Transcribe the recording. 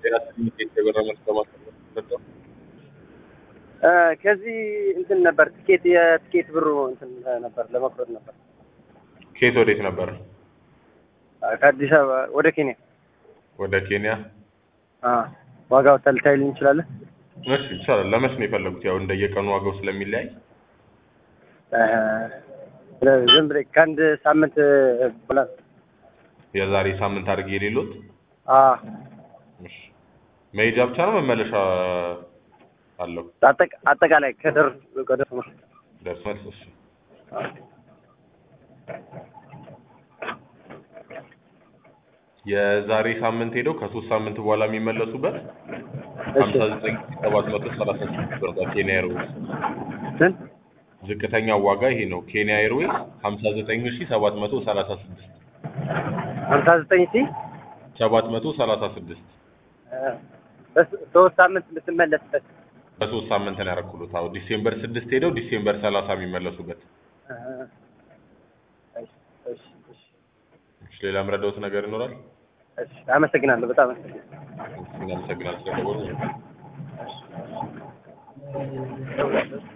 ከዚህ እንትን ነበር ትኬት የትኬት ብሩ እንትን ነበር ለመቁረጥ ነበር። ከየት ወዴት ነበር? ከአዲስ አበባ ወደ ኬንያ። ወደ ኬንያ። አዎ ዋጋው ተልታይልኝ እንችላለን? እሺ ይቻላል። ለመች ነው የፈለጉት? ያው እንደየቀኑ ዋጋው ስለሚለያይ ዝም ብለህ ከአንድ ሳምንት በኋላ የዛሬ ሳምንት አድርጌ የሌሎት አዎ እሺ። መሄጃ ብቻ ነው መመለሻ አለው? አጠቃ- አጠቃላይ ከደር ከደር ደርሶ መልስ። እሺ የዛሬ ሳምንት ሄደው ከሶስት ሳምንት በኋላ የሚመለሱበት ሀምሳ ዘጠኝ ሰባት መቶ ሰላሳ ስድስት ብር ነው ኬንያ ኤርዌይስ። ስንት ዝቅተኛ ዋጋ ይሄ ነው። ኬንያ ኤርዌይስ ሀምሳ ዘጠኝ ሺ ሰባት መቶ ሰላሳ ስድስት ሀምሳ ዘጠኝ ሺ ሰባት መቶ ሰላሳ ስድስት ሶስት ሳምንት የምትመለስበት በሶስት ሳምንት ነው ያደረኩት። አዎ ዲሴምበር ስድስት ሄደው ዲሴምበር ሰላሳ የሚመለሱበት። እሺ፣ እሺ፣ እሺ፣ እሺ፣ ሌላ ምረዳውት ነገር ይኖራል? እሺ። አመሰግናለሁ። በጣም አመሰግናለሁ። እናመሰግናለን ስለደወሉ። እሺ።